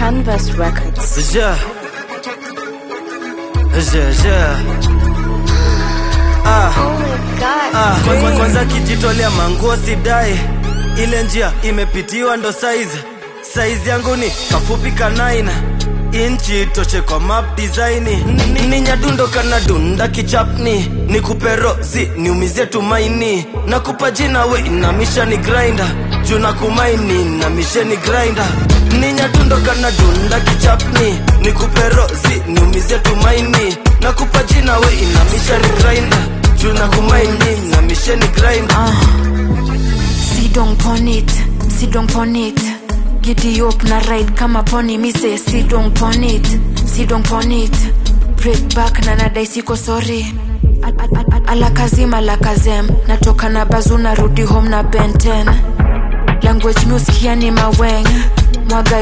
Canvas Records. Yeah. Yeah, yeah. Ah, Oh my god. ah. Kwanza, kwanza kijitolea manguo sidai, ile njia imepitiwa ndo saizi saizi yangu ni kafupi kanaina inchi toshe kwa map design Ni- ni nyadundo kana dunda kichapni nikupe rozi niumizie tumaini nakupa jina we inamisha ni grinder juu na kumaini na misheni grinder ni nyadundo kana dunda kichapni nikupe rozi niumizie tumaini nakupa jina we inamisha ni grinder juu na kumaini na misheni grinder Sit down pon it, sit down pon it. Giddy up na ride kama pony mi say sit down pon it, sit down pon it. Break back na nadai siko sorry. Al- al- al- Alakazim alakazem natoka na bazu narudi home na benten language music yani maweng mwaga